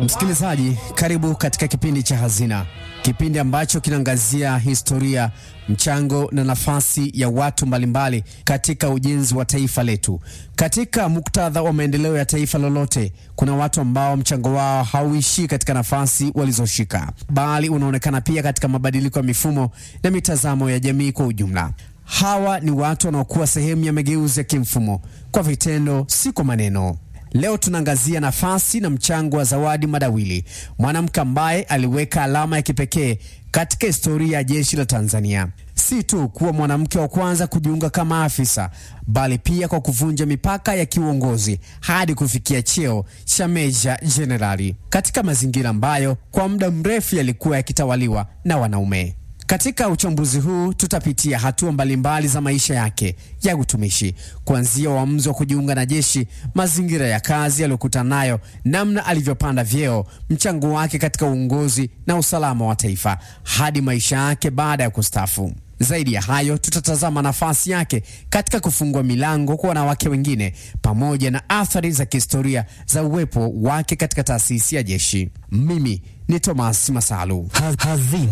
Msikilizaji, karibu katika kipindi cha Hazina, kipindi ambacho kinaangazia historia, mchango na nafasi ya watu mbalimbali katika ujenzi wa taifa letu. Katika muktadha wa maendeleo ya taifa lolote, kuna watu ambao mchango wao hauishii katika nafasi walizoshika, bali unaonekana pia katika mabadiliko ya mifumo na mitazamo ya jamii kwa ujumla. Hawa ni watu wanaokuwa sehemu ya mageuzi ya kimfumo kwa vitendo, si kwa maneno. Leo tunaangazia nafasi na mchango wa Zawadi Madawili, mwanamke ambaye aliweka alama ya kipekee katika historia ya jeshi la Tanzania, si tu kuwa mwanamke wa kwanza kujiunga kama afisa, bali pia kwa kuvunja mipaka ya kiuongozi hadi kufikia cheo cha meja jenerali katika mazingira ambayo kwa muda mrefu yalikuwa yakitawaliwa na wanaume. Katika uchambuzi huu tutapitia hatua mbalimbali za maisha yake ya utumishi, kuanzia uamuzi wa kujiunga na jeshi, mazingira ya kazi aliyokutana nayo, namna alivyopanda vyeo, mchango wake katika uongozi na usalama wa taifa, hadi maisha yake baada ya kustaafu. Zaidi ya hayo, tutatazama nafasi yake katika kufungua milango kwa wanawake wengine, pamoja na athari za kihistoria za uwepo wake katika taasisi ya jeshi. Mimi ni Thomas Masalu. Hazina.